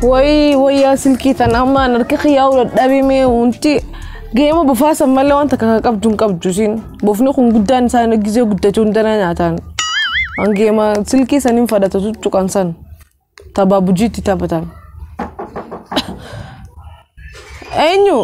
Wayii wayyaa silkii tana ammaan harka xiyyaa ol dhabame wanti geema bofaasan malee wanta kaka qabdu hin qabdu siin bofni kun guddaan isaa gisee guddachuu hin dana nyaataan. An geema silkii saniin fadhata tuttuqan san tapha bujiitti taphatan. Eenyu?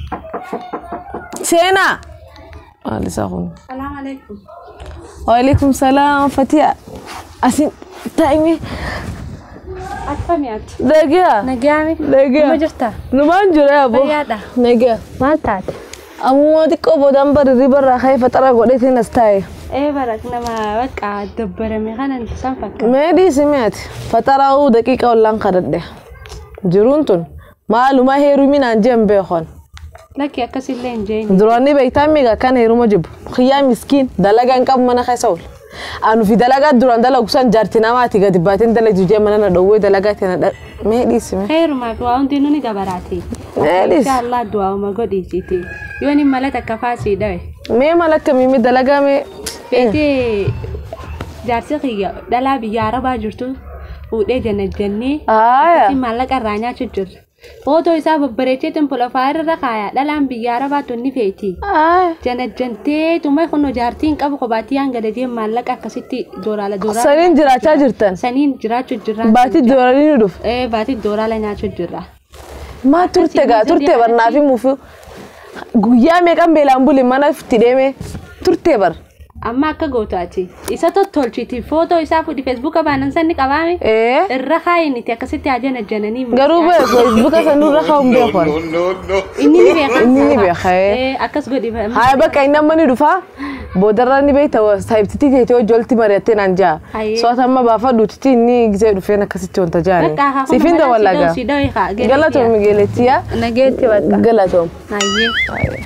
Seenaa! Maal isaa kun? Salaam alaikum. Waalaikum salaam Fatiha. Asin taa'imee Akkami ati? dhagaa. Nagaami? Dhagaa. Kuma jirta? Numaan jira yaaboo. Fayyaadha. Nagaa. Maal taate? Ammoo xiqqoo boodaan barirri barraa ka'ee faxara godheetiin as taa'e. Ee barak nama bakka dabbarame kanan san fakkaata. Mee dhiisi mi'aati. Faxaraa'uu daqiiqa ollaan kadhadhe. Jiruun tun maalumaa heeruminaan jeen beekon. Lakki akkasillee hin jeenye. Duraanni beektaa miiga kan heeruma jibbu. Xiyyaa miskiin dalagaan qabu mana keessa oolu. Anu fi dalagaa duraan dalagu san jaarti namaati gadi baateen dalagdu jee mana na dhowwee dalagaa tana dha. Mee dhiisi mee. Heerumaa fi waa hundi nuni gabaraati. Mee dhiisi. Inshallah du'aa'uma godhiisiiti. Yoo ni mala takka faasii dhawe. Mee mala akkamii dalagaa mee. Beetee jaarsi kiyya dhalaa biyya arabaa jirtu fuudhee jannajjannee Aaya. maallaqa irraa nyaachuu jirra. Footoo isaa babbareechee tempolofaa irra kaaya dhalaan biyya arabaa tunni feeti. Aaya. Janajjantee tumma kun jaartiin qabu kophaatti hanga dadee maallaqa akkasitti dooraala dooraala. Saniin jiraachaa jirtan. Saniin jiraachuu jirra. Baatii dooranii ni dhufu. Ee baatii dooraala nyaachuu jirra. Maa turte gaa turte barnaa fi muufii guyyaa meeqan beelaan buli mana itti deeme turte bar. Amma akka gootu ati isa tottolchiti footoo isaa fuudhi feesbuuka baanan sanni qabaame. Ee Irra kaayiniti akkasitti haa janajjananii. garuu bee feesbuuka sanurra kaa'uun beekon. Inni ni beeka. Inni ni beeka ee. Ee akkas godhi. Haa bakka inni amma ni dhufa boodarra ni beekta saayibtitii teetee hojjolti mari'attee naan jaa. Hayyee. Soota amma baafadhuutitti inni gisee dhufeen akkasitti wanta jaani. Bakka haa Siifin dawallagaa. Galatoom migeelettiyaa. Nageetti bakka. Galatoom. Hayyee.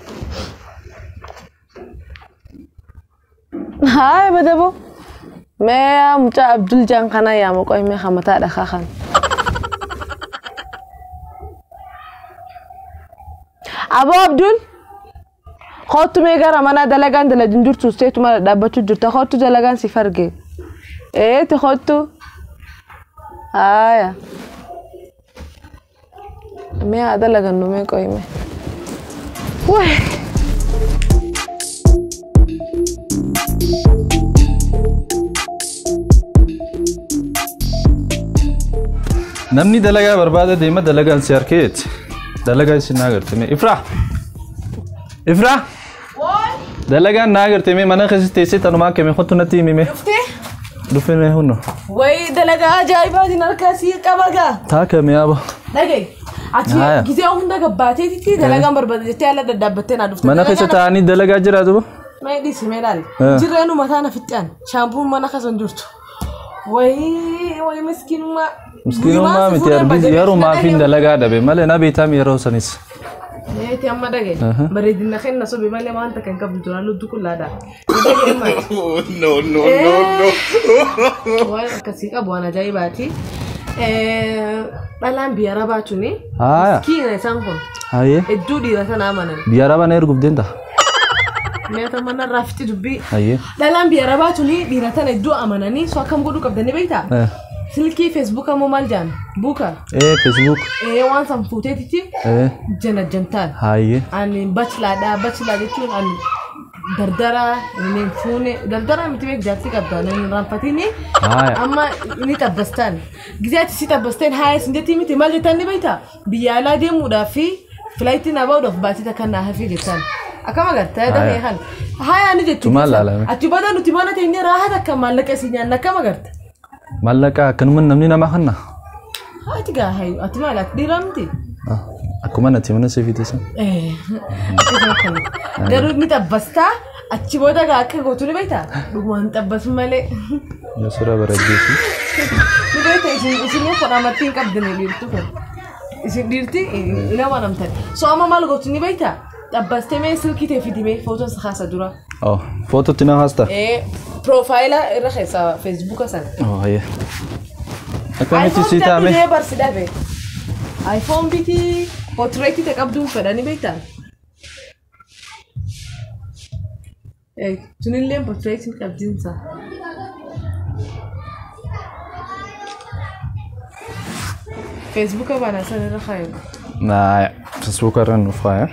Haa badabo. Mee mucaa Abdul Jaan kana yaa maqoo mee hamataa dhakaa kan. Aboo Abdul. Kootu mee gara mana dalagaan dalagin jirtu seetuma dhaabbachuu jirta kootu dalagaan si farge. Eeti kootu. Haaya. Mee haa dalagannu mee qoyime. Wee. Namni dalagaa barbaada deema dalagaan si harkeeti. Dalagaa isin naa agartame. Ifraa! Ifraa! Dalagaan naa agartame mana keessatti teessee tanumaa kame hotu natti himime. Dhufine hunno. Wayii dalagaa ajaa'ibaatiin harkaa sii qaba gaa. Taa kame yaaba. Dhagaye. Ati Haaya. gisee hunda gabbaateetitti dalagaan barbaada jettee ala daddaabbattee naa dhufte. Mana keessa taa'anii dalagaa jiraatu bo? Mee dhiisi mee ilaali. Eh. Jirreenu mataa na fixxaan. Shaampuun mana keessa hin jirtu. Wayii wayii miskiinummaa. Miskiinummaa miti arbisi yerumaa fi dalagaa dhabe malee na beektaam yeroo sanis. Meeti amma dhagaye. Aha. Bareedina kenna sobe malee wanta kan qabdu duraan lubbu qullaadha. Dhagaye maati. no, no, no, no. Waan akkasii qabu waan ajaa'ibaati. Eh, Dhalaan biyya arabaa tuni. Haaya. Miskiina isaan kun. Hayyee. Hedduu dhiira sana amanan. Biyya arabaa na erguuf deemta? Meeta mana rafti dubbii. Hayyee. Dhalaan biyya arabaa tuni dhiira tana hedduu amananii so akkam godhuu qabdanii beektaa? Eh. Silkii feesbuuka moo maal jaan? Buuka. Eh, Facebook. Ee waan san fuuteetitti Eh. janajjantaan. Hayyee. Ani bachilaadha. Bachilaa jechuun ani dardara inni fuune dardara miti beek jaarsi qabda inni raanfatini Haaya. amma ni tabbastaan gizee ati si tabbasteen haaya sin jettii miti maal jettaan ni beektaa biyya alaa deemuudhaaf fi filaayitii naa bahuudhaaf baatii takka naa hafii jettaan akkam agartaa dafee kan haaya ni jettu Tumaal laalame. achi booda nuti mana teenyee raahaa takka maallaqa isii nyaanna akkam agarta Mallaqa akkanuma namni namaa kanna. haati gaa hayu ati maal ati dhiiraa miti Ah, Akkuma natti mana siifitisa. Eh, akkasuma kana. garuu ni tabbastaa achi booda gaa akka gootu ni beektaa dhugumaan xabbasu malee Yasura baraddeesi. ni beekta isin isin fudhamatti hin qabdine dhiirtu kun isin dhiirti hin amanamtan so amma maal gootu ni beektaa xabbastee mee silkii ta'e fidimee footoon isa kaasa dura Oh, foototti na haasta. Eh, profaayila irra keessa feesbuuka sana Oh, hayyee. Akkamitti si taame? iphone barsi dhabe iphone biti portrait ta'e qabduun fedhanii beektaa Eh, tunillee portrait hin qabdiinsa feesbuuka baana san irra kaayu. Naaya, Facebook irra nuuf faaya.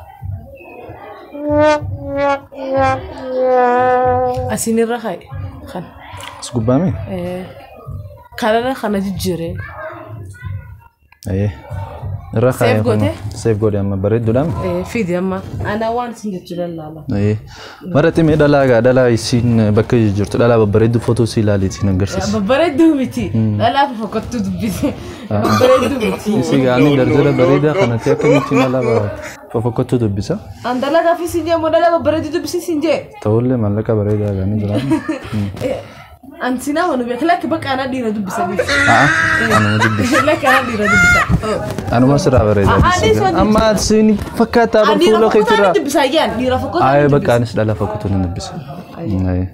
Asin irra kaayu. Kan. As gubbaame? Kanarra kana jijjiiree. Ee. Irra faaya. goote? Seef godhe amma bareedduudhaan. Fidi amma. Ana waan isin jechuu lallaala. Ee. Maratti mee dhalaa gaa dhalaa isiin bakka jirtu dhalaa babbareeddu footoo si ilaaliitiin agarsiisa. Babbareedduu miti. Dhalaaf fokkottuu dubbise. Babbareedduu miti. Isii gaanii dardara bareedaa kanatti akkamittiin dhalaa fofokkottuu dubbisa. An dalagaa fi siin jee moo dhalaa babbareedduu dubbise siin jee. Ta'ullee maallaqa bareedaa gaanii jiraatu. An sinaa manu beeka lakki bakka ana dhiira dubbisanii. Haa, anuma dubbisa. Lakki ana dhiira dubbisa. Anuma siraa bareedaa Ah, anis dubbisa. waan Amma isiin fakkaataa An dhiira barfuula fokkotaa keetiraa. ni dubbisa ayyaan dhiira fokkotaa Aye ni bakka dubbisa. anis dhala fakkutu nan dubbisa. Aye.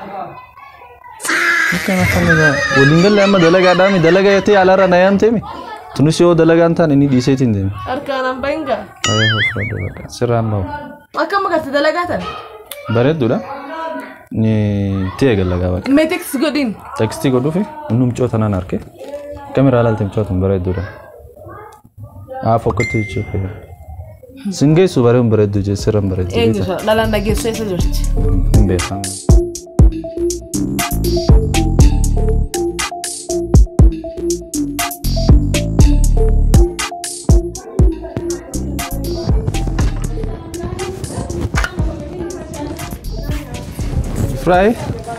Akka kana waliin galle amma dalagaa dhaami dalagaa yoo ta'e alaarra na yaamteemi. Tunis yoo dalagaan taane ni dhiiseetiin deemi. Harkaan an bahinga. Aye hofradha bakka sirraan bahu. Akka magatte dalagaa tan. Bareedduudha. Ni ta'e gallagaa bakka. Mee teksi godhin. Tekstii godhuufi inni mucoota nan arge. Kamiraa ilaalte mucoota bareedduudha. Haa fokkottu jechuudha. Singeessu bareeduun bareeddu jee sirraan bareeddu. Eenyu dhalaan dhageessoo isa jirti. Hin beekamu. Fry?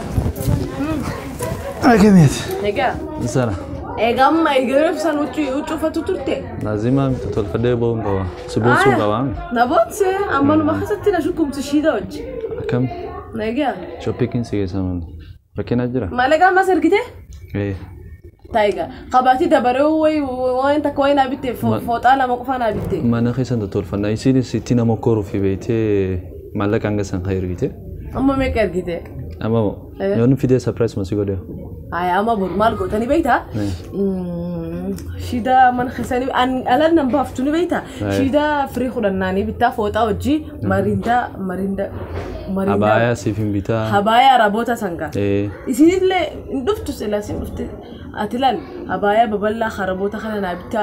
Akkamitti? Egaa. Sana. Egaa amma egaa ibsaan huccuu uffatu turte. Lazima mtu tolfadee boon qaba. Si boonsuu qaba. Na boonse ammanuma keessatti na shukumtu shiida hojii. Akkam Egaa. shoppiikiin si geessaman. Rakkina jira? Maallaqa ammas ergite? Ee. Taayiga. Qabaatii dabaree wayi waan takka wayi naa bitte fooxaa lama qofa naa bitte. Mana keessan tolfannaa isiin sitti nama koruuf beetee maallaqa hanga san haa ergite. Amma meeqa ergite? Amma yoon fidee surprise masi godhe. Aya amma bor maal gootanii beektaa? Shida mana keessanii alan nan baaftu ni beektaa? Shida firii kudhannaanii bittaa fooxaa hojii marindaa marindaa marindaa Abaayaa siif hin bitaa. habaayaa araboota sangaa. Ee. Isinillee hin dhuftu silaa sin dhufte ati laal habaayaa babal'aa haraboota kana naa bittaa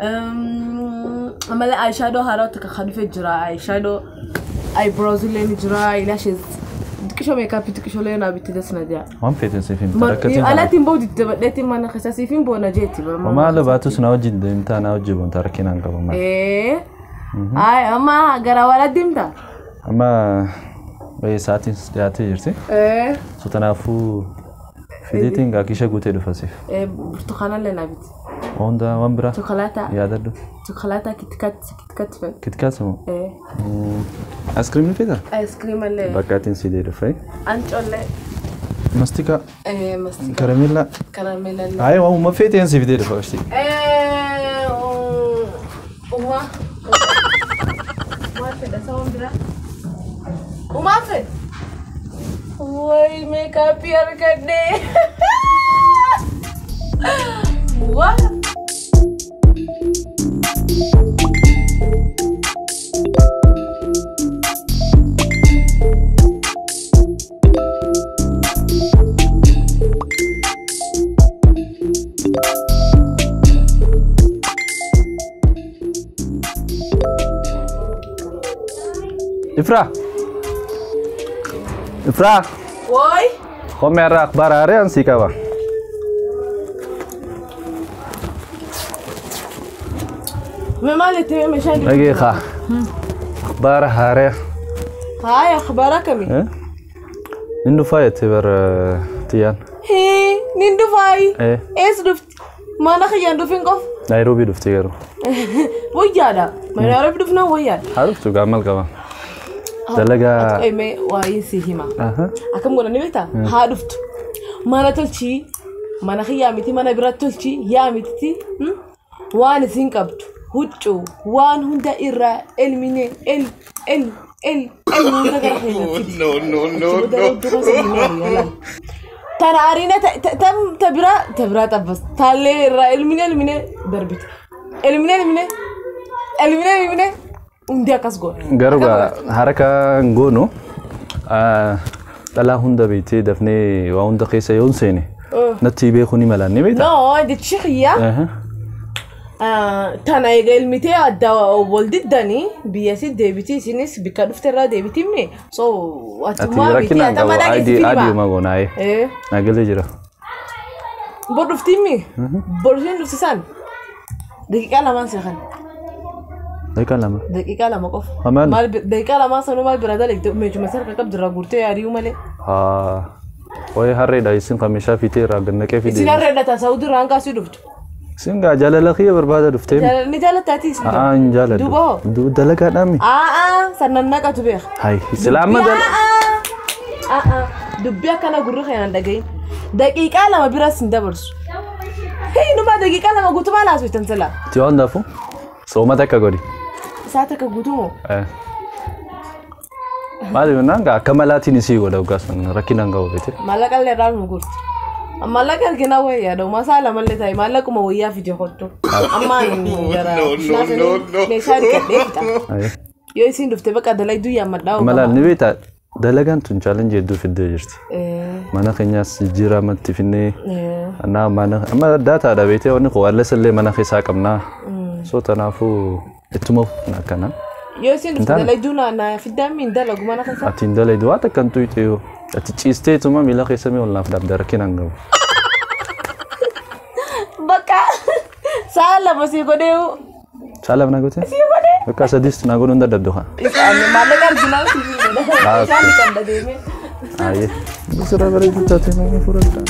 amala ayishaadoo haaraa takka kan dhufe jira ayishaadoo eyebrows illee ni jira eyelashes xiqqishoo meekaappii xiqqishoolee naa bitte dasna jaa. Waan feeten siif hin bitaa. Rakkatiin kana. Alaatiin booda itti dabadheetti mana keessa siif hin boona jeetti. Maala baatus na wajjin deemtaa na wajjin boontaa rakkinaan qaba maal. Ee. Ay amma gara walaatti deemta. Amma ee, sa'aatiin dhiyaatee jirti. Ee. So kanaafuu fideetiin gaakisha guutee dhufa siif. Burtukaanallee naa bitti. Hunda waan biraa Chokolaataa. yaadadhu. Chokolaataa kitikaatti kitikaatti fedha. Kitkaas moo? Ee. Askiriimni fida? Ayskiriimallee. Bakkaatiin sidee dhufee. Ancollee. Mastika Ee masti karamella. karameelallee. Ayi waan uma feeteen si fidee dhufa ashtii. Ee uma. Maal fedha sa'oon bira? Umaa fedha? Wayi meekaappii argadhee. Waa. Ifraa. Ifraa. Wayi. Homme irraa akhbaar haaraa ansii qaba. Mee maal itti mee meeshaan Dhagee kaa. Akhbaar haaraa. Haaya akhbaara kamii? Eh? Inni dhufaa jettee bara tiyyaan. Hii nin dhufaayi. Eh. Ees dhufti? Mana kiyyaan dhufin qof. Naayiroobii dhuftee garuu. Wayyaadha. Mana Arabaa dhufnaan wayyaadha. Haa dhuftu gaammal qaba. Dalagaa. Eme waa'ee si hima. Aha. Akkam godhanii beektaa? Haa dhuftu. Mana tolchii. Mana kiyyaa miti mana biratti tolchii. Yaa mititi. Waan isin qabdu. Huccuu. Waan hunda irraa elmine el el el el hunda gara keessatti. No, no, no, no. Tana ariina ta biraa ta biraa xabbas. Taallee irraa elmine elmine darbite. Elmine elmine elmine elmine hundi akkas godha. Garuu gaa haraka hin goonu dhalaa hunda beektee dafnee waa hunda keessa yoo hin seene natti beekuu ni malaan ni beektaa? No, jechi xiyyaa. Aha. Tana egaa ilmitee adda wal diddanii biyya si deebitii isinis bikka dhufte irraa deebitimme so Ati atumaa miti rakkinaan qabu atamaadhaa aadii keessi aadiuma filma. goonaa'ee nagalee jira. Bor dhuftimmi bor isheen dhufsisan daqiiqaa lamaan seekan Daqiiqaa lama. daqiiqaa lama qofa. Amaan. Maal bi- daqiiqaa lamaa sanuu maal bira dalagde meeshuma sarka qabdi irraa guurtee yaadiyuu malee. Haa. Wayi harreedha isin kamishaa fiitee irraa gannaqee Isin fide. harree dhataa saawudii irraa hanqaasii dhuftu. Isin gaa jaalala kiyya barbaada dhuftee. Ni jaalattaatis. Haa hin jaaladhu. Duuba hoo? Du- Dalagaadhaan mi? Aa sannan naqatu beeka. Hayi islaama dal. Aa dubbii akkana gurra kanaan dhagahin. Daqiiqaa lama biras hin dabarsu. Hei numa daqiiqaa lama guutumaa laasu ittiin sila. Ti waan daafu? Soomata akka godhi. Isaa takka guutumoo. Eh. Maali yonnaan gaa akka malaatiin isii godha ogaa sun rakkinaan ga'u beete. Maallaqa illee irraa nu gurti. Maallaqa arginaa wayyaa yaada'u masaa lamallee ta'e maallaquma wayyaa fide hodhu. Ammaa gara meeshaa dhiqadhee fixa. Hayi. Yoo isiin dhufte bakka dalayduu yaammadhaa Malaan ni beektaa dalagaan tun chaalenjii hedduu fiddee jirti. Mana keenyaas jijjiiramatti finnee Anaa mana amma daataadha beetee wanni kun walles illee mana keessaa qabnaa. So tanaafuu ittuma akkana. Yoo isiin dhufte Intaana. dalayduu na fiddaan miin dalagu mana kan Ati hin dalaydu waan takka hin tuyxee yoo. Ati ciistee ituma miila keessa mee olnaaf dabda rakkinaan gahu. Bakka sa'a lama sii godhee Saalaaf na gootee? sii godhee. Bakka sadiis na godhuun dadhabdu haa. Maallaqa arginaa sii godhee. Ah, Isaan kan dhadeemee. Aye. Sira bareedu taatee nama fudhadha.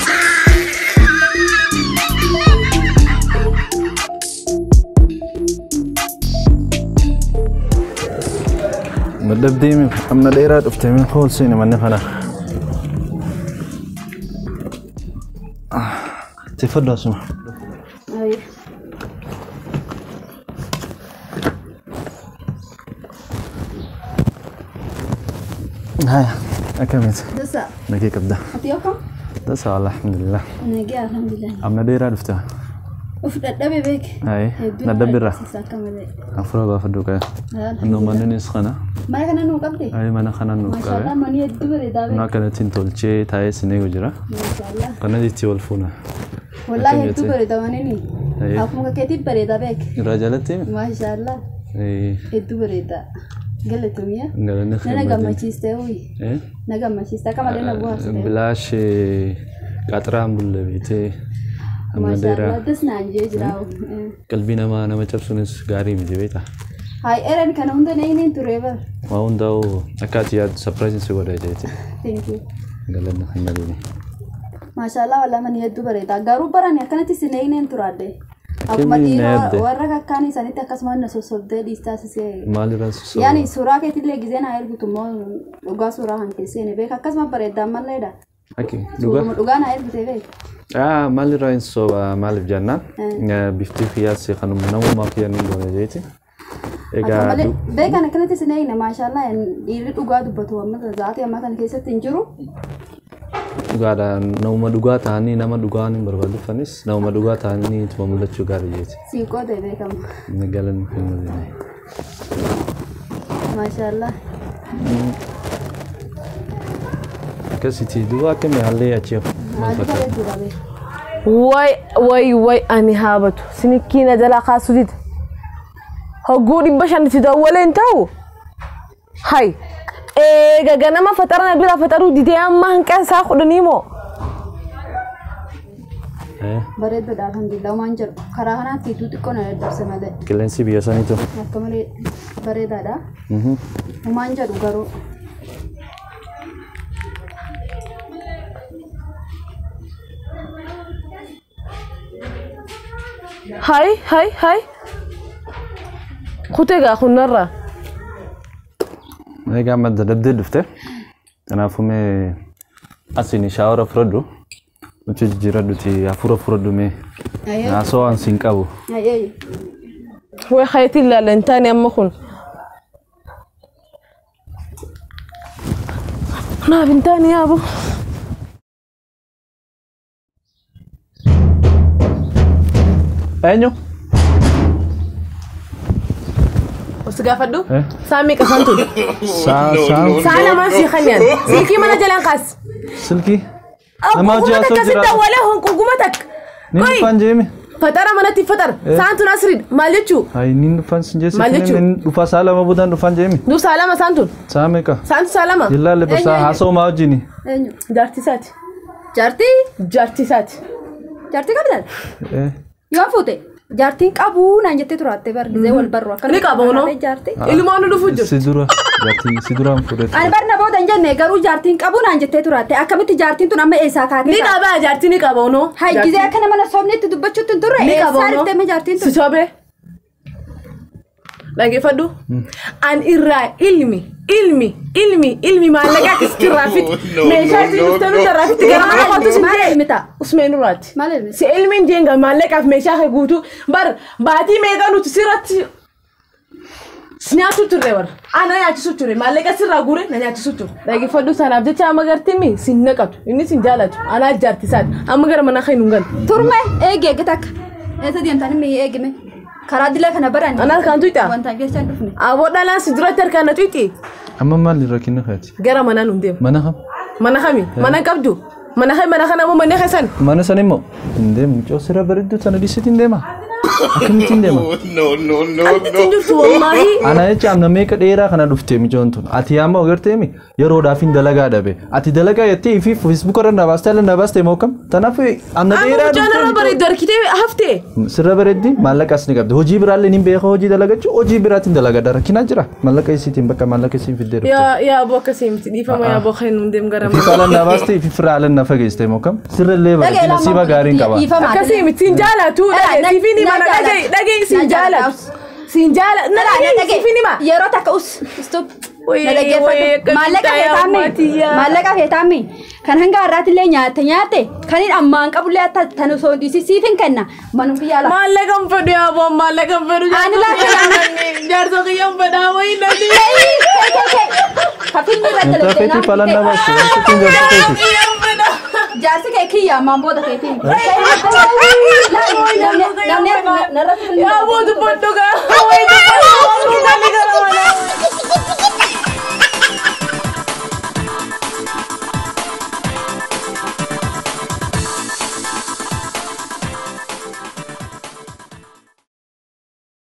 Madhabdee mi amna dheeraa dhuftee mi hoolsiine manni kana. Tiffadhu asuma. Haya, akkamitti? Dasa, Nagee qabda. ati yoo kam? Tasa alhamdulillah. Nagee alhamdulillah. Amna dheeraa dhufte. Uf dadhabe beeke. Aye, Hedduu na nama dabbirra. dhaqqisiisa akka malee. Afura baafadhu kaya. Annoo manninis kana. Mana kana nuu qabde? Aye mana kana nuuf Maashaallah qabe. manii hedduu bareedaa Annoo beeke. akkanattiin tolchee taa'ee sinee jira. Maashaallah. Kana jetti wal fuuna. Wallaahi Akkam hedduu jettee? bareeda manini. Aye. Akkuma keetiif bareedaa beeke. Irraa jalatti Maashaallah hedduu bareeda. Galatoomiyya. galanni Nana khidmatiin. gammachiiste uyi. Na gammachiiste akka malee na bu'aasite. Bilaash qaxiraan bulle beetee amma dheeraa Maashaallah das naan jee jira. qalbii namaa nama cabsuunis gaarii miti beektaa. Hayi eran kana hunda na inin ture bar. Waa hundaa'u akka ati yaaddu sapiraayiziin si godha jeeti. Thank you. Galanni khidmatiin. Maashaallah walaa manii hedduu bareeda. Garuu barani akkanatti sinee inin turaadde. Akkuma Akkamiin na dhiiroo yaadde? warra kakkaan isaanitti akkasuma na sossobdee dhiistaasisee. Maalirraa susoo? Yaani suuraa keetillee gizee na ergitu immoo dhugaa suuraa kan keessee beeka akkasuma bareeddaan malleedha. Akka dhugaa. Suuruma dhugaa na ergite beeka. Ah, maalirraa hin soba maaliif jennaan bifti qiyyaasii kanuma namummaa kiyya ni goone jeeti. Akka Egaa malee du- beekan akkanatti sinee ina maashaallah dhiirri dhugaa dubbatu amma zaatii amma kana keessatti hin jiru. dhugaadhaan namuma dhugaa ta'anii nama dhugaa hin barbaadufanis namuma dhugaa ta'anii ituma mul'achuu gaarii jeeti. Siiqoo ta'e beekama. Inni galanni hin Maashaallah. Akkasitti duuba akkamii haallee achi maal Haalli fakkaata? bareeduudha beeka. Way way way ani haabatu sinikiina jalaa kaasuu dida. Hogguu dhibba shanitti dawwalee hin ta'u. Hay eega ganama faxarana bira faxaruu didee amma hanqan isaa kudhanii moo. Eh, Bareeduudha alhamdulillah waan jedhu karaa kanaatti iddoo xiqqoo na dadhabse malee Qilleensi biyya saniitu. akka malee bareedaadha. Mhm. Humaan jedhu garuu Hay hay hay. Kutee gaa kunnarraa. Egaa amma dadhabdee dhufte. Kanaafuu mee asiin shaawara fudhadhu. Nuti jijjiiradhuti hafuura fudhadhu mee Ayyee. naasoo waan siin qabu. Ayyee. Way hayatii ilaalla hin taane amma kun. Naaf hin taane yaabu. Eenyu? Osi gaafadhu. Eh? Saa meeqa isaan ture? Saa saa Saa lamaan sii kanyaan. Silkii mana jalaan kaas. silkii. Nama Nama hojii takka haasoo si jira. dawwalee honquguma takka. Ni dhufaan jeemi. Fatara manatti fatara. Saantuun asiriidha. Maal jechuu? Hayi inni dhufan sin jeessa Maal jechuun? inni dhufa saa lama boodaan dhufan jeemi. Nuuf saalama saantuun. Saa meeqa? Saantu saalama. Jillaalle basaa haasa'umaa wajjini. Eenyu? Jaartisaati. Jaartii? Jaartisaati. Jaartii qabdan? Eh, Yoo fuute jaartiin qabuu naan jettee turaatte bargisee wal barru akkana. Ni qaba unoo. Jaartii. Ilmaan nu dhufu jiru. Si dura jaartii si duraan fudhate. Ani barna booda hin jenne garuu jaartiin qabuu naan jettee turaatte akkamitti jaartiin tun amma eessaa kaatee? Ni qaba jaartii ni qaba unoo. Haygizee akka nama sobneetti dubbachuutti hin turre Ni qaba eessaa unoo. dhiftee jaartiin Si tun? sobee. Dhageeffadhu. An irraa ilmi ilmi ilmi ilmi maallaqa akkasitti raafitti. No, Meeshaa no, itti no, dhuftee no. nuti raafitti gara mana kootu si Maal elmi ta'a? Usmeen duraati. Maal elmi? Si ilmiin jeenga maallaqaaf meeshaa kee guutuu bar baatii meeqa nuti sirratti si nyaachuu turre bara. Ana nyaachisuu ture maallaqa sirraa guure na nyaachisuu ture. Dhageeffadhu sanaaf jecha amma gartii mi sin naqatu inni sin jaalatu anaa jaartisaati amma gara mana kee nu galu. Turme eegi eegi takka. Eessa deemtaan inni eegime? Karaa dilee kana baran. Anaa kan tuyxaa? Wanta jechaa hin dhufne. Aboo dhalaan si duratti harkaan na tuyxi. Amma maal irra kenna kaati? Gara manaa nu deema. Mana kam? Mana kami? Mana hin qabdu? Mana kami mana kana moo manni keessan? Mana san immoo hin deemu. Mucoo sirra bareedduu sana dhiisitti hin deema. Akkamitti hin deema? No, no, no, Ittiin no. jirtu wallaahi. Ana jecha amna meeqa dheeraa kana dhuftee mijoon tun. Ati amma ogarteemi yeroodhaaf hin dalagaa dhabe. Ati dalagaa jettee fi feesbuuk irra na baastee ala na baastee moo kam? Tanaaf amna Amma dheeraa mucaan irra bareeddu harkitee haftee. Sirra bareeddi maallaqas ni qabdi. Hojii biraallee ni beeka hojii dalagachuu hojii biraatiin dalagaa rakkinaa jira. Maallaqa isiitiin bakka maallaqa isiin fiddee dhufte. Yaa yaa aboo akkasii miti dhiifama yaa aboo kan nu deemu gara Ifi mana. faalan na baastee ifi firaalan na fageessite moo kam? Sirra illee bareeddi nasiiba gaariin qaba. Akkasii miti siin jaalatu. Siifin hima na dhagahi dhagahi siin jaalatu. Siin jaalatu. Na dhagahi siifin hima. Yeroo takka us stop. Wayii, Na dhaggeeffadhu. wayii, akkamitti Maallaqa ta'ee feetaammi. ammaatiyyaa. Maallaqa feetaammi. Kan hanga har'aatti illee nyaatte nyaatte kan hin ammaan qabullee akka tan osoo hin dhiisin siif hin kenna. Manum kiyyaa lafa. Maallaqa hin fedhu yaa aboo maallaqa hin fedhu. Ani laata Jaarsa kiyya hin fedhaa wayii nani. Kafilmi irratti Mucaa keetii faalan na baaste. Wanti kun jaarsa keeti. Kiyya hin fedhaa. Jaarsi kee kiyya ammaan booda keetiin. Yaa aboo dubbadhu gaa. Wayii dubbadhu. Namni gara mana.